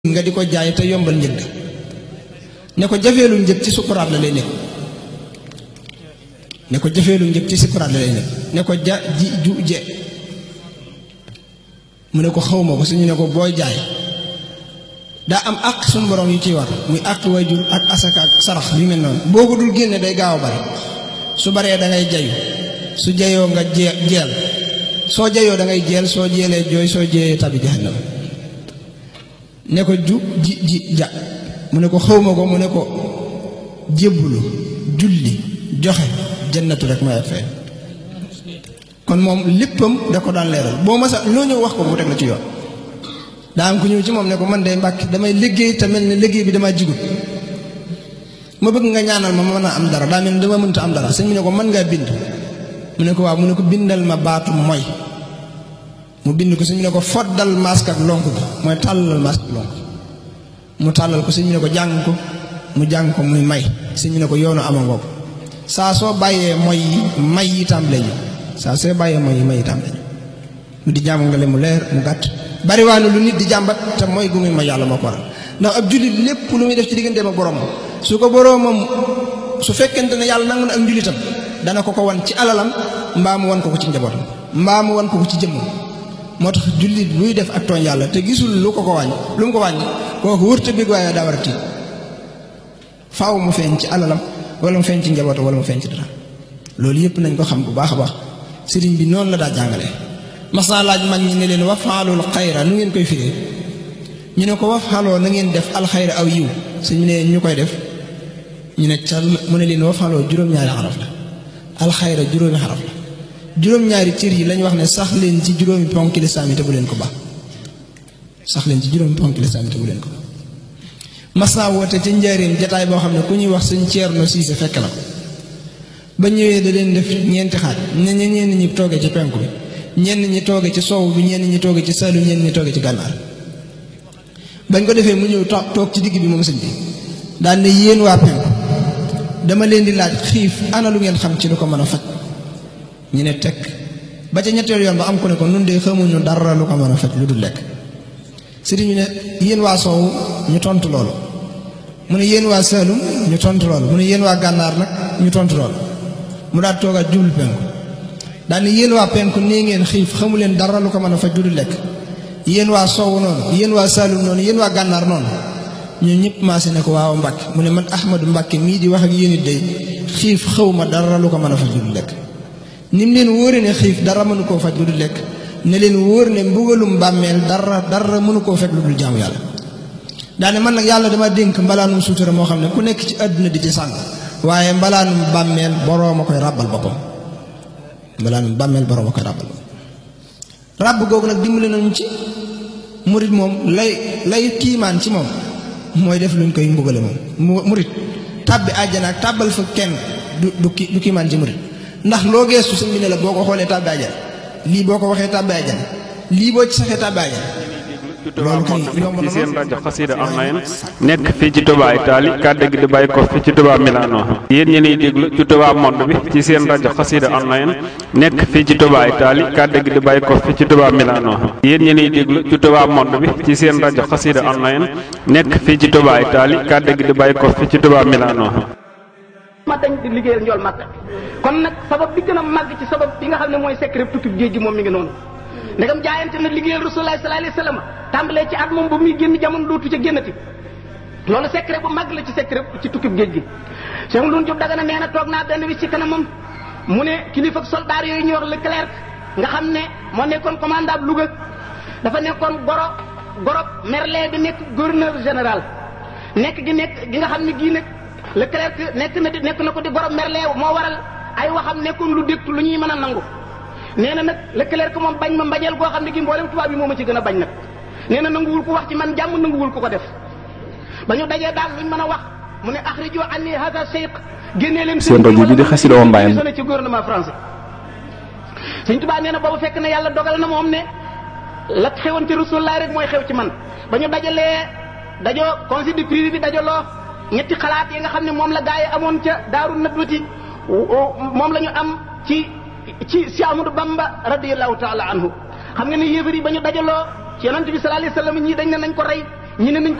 nga di ko jaay te yombal njëg ne ko jafeelu njëg ci sukuraat la lay nekk ne ko jafeelu njëg ci sukuraat la lay nekk ne ko ja ji ju je mu ne ko xawma ko suñu ne ko booy jaay daa am àq suñu borom yu ciy war muy àq waajur ak asaka ak sarax yu mel noonu boo ko dul génne day gaaw a bari su baree da ngay jayu su jayoo nga jee jeel soo jayoo da ngay jeel soo jeelee jooy soo jeeyee tabi jahannam ne ko ju ji ji ja mu ne ko xawma ko mu ne ko jébbulu julli joxe jannatu rek may fay kon moom léppam da ko daan leeral boo masa loo ñëw wax ko mu teg la ci yoon daa am ku ñëw ci moom ne ko man de mbàkk damay liggéey te mel ne liggéey bi damaa jigut ma bëgg nga ñaanal ma ma mën a am dara daa mel ne dama mënta am dara sëñ bi ne ko mën ngaa bind mu ne ko waaw mu ne ko bindal ma baatu mooy mu bind ko sëñ bi ne ko foddal masque ak lonk bi mooy tàllal masque ak lonk mu tàllal ko sëñ bi ne ko jàng ko mu jàng ko muy may sëñ bi ne ko yoonu amangoo ko saa soo bàyyee mooy yi may yi tàmbale ñu saa soo bàyyee mooy yi may yi tàmbale ñu mu di jàmm nga le mu leer mu gàtt bariwaane lu nit di jàmbat te mooy gu muy ma yàlla moo ko waral ndax ab jullit lépp lu muy def ci digganteem ak boroomam su ko boroomam su fekkente ne yàlla nangu na ak njullitam dana ko ko wan ci alalam mbaa mu wan ko ko ci njabootam mbaa mu wan ko ko ci jëmmam moo tax jullit buy def ak tooñ yàlla te gisul lu ko ko wàññi lu mu ko wàññi kooku wërta bég waaye daa war a tiit faaw mu feeñ ci alalam wala mu feeñ ci njabootam wala mu feeñ ci dara loolu yëpp nañ ko xam bu baax a baax sëriñ bi noonu la daa jàngale mas naa laaj mag ñi ne leen wafaalul xayra nu ngeen koy firee ñu ne ko wafaaloo na ngeen def alxayra aw yiw suñu ne ñu koy def ñu ne cal mu ne leen wafaaloo juróom-ñaari xaraf la alxayra juróomi xaraf la juróom-ñaari cër yi lañu wax ne sax leen ci juróomi ponk lislaam yi te bu leen ko baax sax leen ci juróomi ponk lislaam yi te bu leen ko baax mas naa woote ca njaareem jataay boo xam ne ku ñuy wax sëñ Ceerno Siise fekk na ko ba ñëwee da leen def ñeenti xaaj ne ñenn ñi toogee ci penku bi ñenn ñi tooge ci soow bi ñenn ñi tooge ci saalum ñenn ñi tooge ci gànnaar bañ ko defee mu ñëw toog ci digg bi moom sëñ bi daal ne yéen waa penku dama leen di laaj xiif ana lu ngeen xam ci lu ko mën a faj ñu ne tekk ba ca ñetteel yoon ba am ku ne ko nun de xamuñu dara lu ko mën a faj lu dul lekk sëriñ ñu ne yéen waa soow ñu tontu loolu mu ne yéen waa saalum ñu tontu loolu mu ne yéen waa gànnaar nag ñu tontu loolu mu daal toogaat jublu penku daal ni yéen waa penku nii ngeen xiif xamu leen dara lu ko mën a faj lu dul lekk yéen waa soowu noonu yéen waa saalum noonu yéen waa gànnaar noonu ñun ñëpp maase ne ko waaw Mbàkke mu ne man Ahmadu Mbàkke mii di wax ak yéen it day xiif xaw ma dara lu ko mën a faj lu dul lekk ni mu leen wóore ne xiif dara mënu koo faj lu dul lekk ne leen wóor ne mbugalum bàmmeel dara dara mënu koo fekk lu dul jaamu yàlla daane man nag yàlla dama dénk mbalaanum suutura moo xam ne ku nekk ci àdduna di ci sàng waaye mbalaanum bàmmeel boroom a koy ràbbal boppam mbalaanum bàmmeel boroom a koy ràbbal boppam ràbb googu nag dimbali nañu ci murit moom lay lay kiimaan ci moom mooy def luñ koy mbugale moom murit tàbbi àjjana ak tàbbal fa kenn du du du kiimaan ci murit ndax loo geestu sëñ bi ne la boo ko xoolee tàbbi àjjana lii boo ko waxee tàbbi àjjana lii boo ci saxee tàbbi àjjana loolu kay yomb na ci seen rajo xasida online nekk fii ci Touba Italie kàddu gi di bàyyi ko fii ci Touba Milano yéen ñi ñuy déglu ci Touba monde bi ci seen rajo xasida online nekk fii ci Touba Italie kàddu gi di bàyyi ko fii ci Touba Milano yéen ñi ñuy déglu ci Touba monde bi ci seen rajo xasida online nekk fii ci Touba Italie kàddu gi di bàyyi ko fii ci Touba Milano. ma dañ di liggéeyal njool màkk kon nag sabab bi gën a màgg ci sabab bi nga xam ne mooy secret tukki géej gi moom mi ngi noonu ndegam jaayante na liggéeyal rasulullah sallallahu alayhi wasallam tàmbalee ci at moom ba muy génn jamono dootu ca génnati loolu secret bu mag la ci secret ci tukkib géej gi Cheikh Ndoun Diop Dagana nee na toog naa benn wi ci kanamam mu ne kilifa ak soldat yooyu ñuy wax Leclerc nga xam ne moo nekkoon commandant Louga dafa nekkoon goro goro Merlin bi nekk gouverneur général nekk gi nekk gi nga xam ne gii nag Leclerc nekk na di nekk na ko di goro Merlin moo waral ay waxam nekkoon lu dégtu lu ñuy mën a nangu nee na nag Leclerc moom bañ ma mbañeel goo xam ne gi mboolem tubaab bi moo ma ci gën a bañ nag nee na nanguwul ko wax ci man jàmm nanguwul ko ko def ba ñu dajee daal luñ mën a wax mu ne axrijo anni hada cheikh génnee leen seen rajo bi di xasida wa mbaayam sonné ci gouvernement français Sëñ Tuubaa nee na boobu fekk na yàlla dogal na moom ne la xewoon ci Rasulullah rek mooy xew ci man ba ñu dajalee dajoo conseil du privé bi dajaloo ñetti xalaat yi nga xam ne moom la gaa yi amoon ca daaru nadwati moom la ñu am ci ci si Amadou Bamba radiyallahu taala anhu xam nga ne yéefar yi ba ñu dajaloo ci yonent bi sallallahu alayhi wasallam ñii dañ ne nañ ko rey ñi ne nañ ko